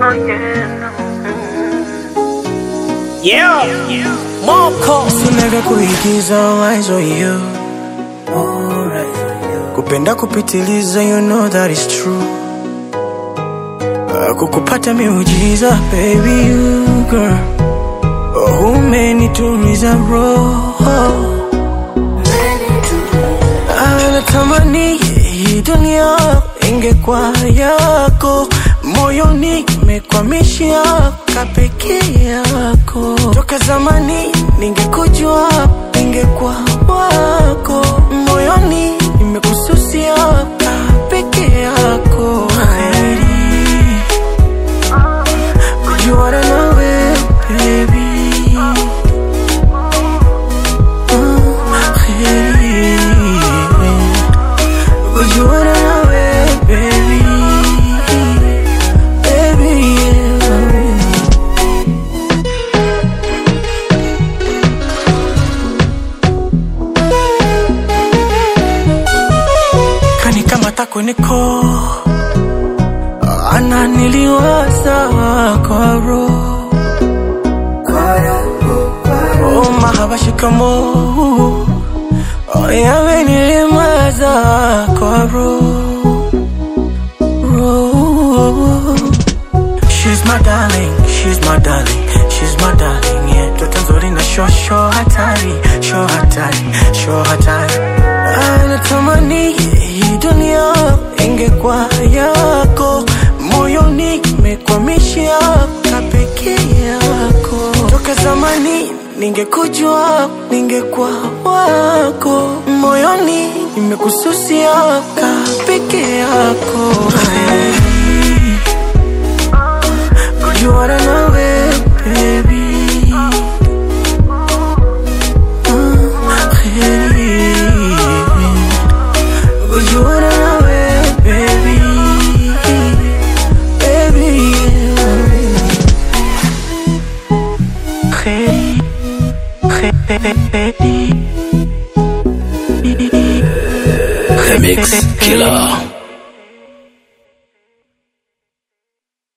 Yeah, Moko Sina vya kuigiza eyes on you kupenda kupitiliza you know that is true Ah, kukupata miujiza baby you girl oh, umenituliza roho Ah, natamani hii dunia ingekuwa yako moyoni mekwamishia kapeke yako toka zamani ningekujua ningekuwa wako moyoni nimekususia kapeke yako Heri, kujuana nawe baby Ah, heri. Kujuana nawe baby Baby yeah. Kani kama tako niko Ananiliwaza kwa roho Oh mahaba shikamo Oh yamenilimaza kwa roho roho She's my darling, she's my darling, she's my darling, yeah. Toto nzuri na sho sho hatari, sho hatari, sho hatari. Anatamani hii dunia ingekuwa yako, moyoni mekwamishia kapeke yako. Toka zamani ningekujua, ningekuwa wako, moyoni nimekususia kapeke yako. Hey. Kujuana nawe baby Ah, heri. Kujuana nawe baby Baby yeah. Heri. Heri. Remix Killer